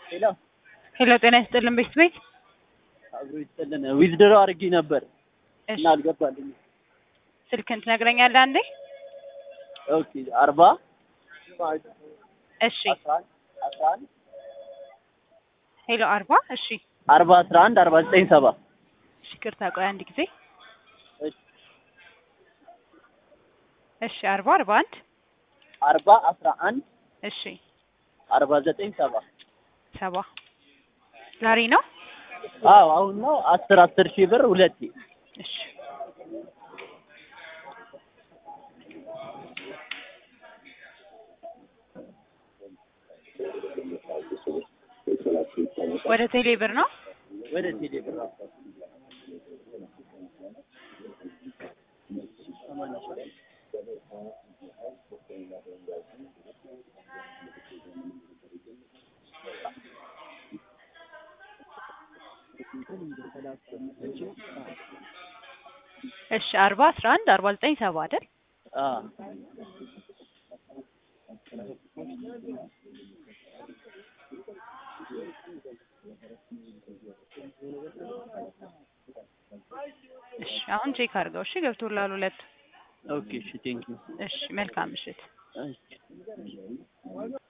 ሄሎ ሄሎ ጤና ይስጥልን ቤት ቤት አብሮ ይስጥልን። ዊዝድሮ አድርጌ ነበር እሺ እና አልገባልኝም። ስልክን ትነግረኛለህ አንዴ? ኦኬ አርባ እሺ አስራ አንድ አስራ አንድ ሄሎ አርባ እሺ አርባ አስራ አንድ አርባ ዘጠኝ ሰባ እሺ ይቅርታ ቆይ አንድ ጊዜ እሺ እሺ አርባ አርባ አንድ አርባ አስራ አንድ እሺ አርባ ዘጠኝ ሰባ ሰባ ዛሬ ነው አዎ አሁን ነው አስር አስር ሺህ ብር ሁለቴ እሺ ወደ ቴሌ ብር ነው ወደ ቴሌ ብር እሺ አርባ አስራ አንድ አርባ ዘጠኝ ሰባ አይደል አዎ እሺ አሁን ቼክ አድርገው እሺ ገብቶላል ሁለት ኦኬ እሺ ቴንኪው እሺ መልካም ምሽት እሺ